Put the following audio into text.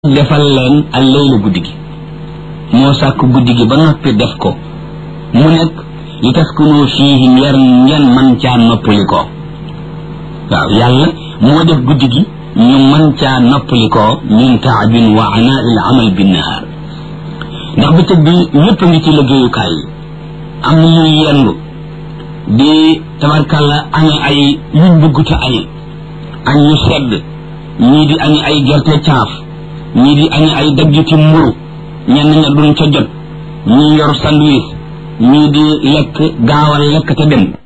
defal leen al layla guddi gi moo sàkk guddi gi ba noppi def ko mu nekk li taskunu fiihi ngeen ngeen man caa noppali ko waaw yàlla moo def guddi gi ñu man caa noppali ko min taabin wa anaa il amal binnahaar ndax bëccëg bi ñëpp ngi ci liggéeyukaay yi am na ñuy yendu di tabarkàlla añe ay yuñ bëgg ca añe añ ñu sedd ñii di añe ay gerte caaf ñii di añe ay daggiti mburu ñenn ña duñ ca jot ñii yor sandwich ñii di lekk gaawal lekk te dem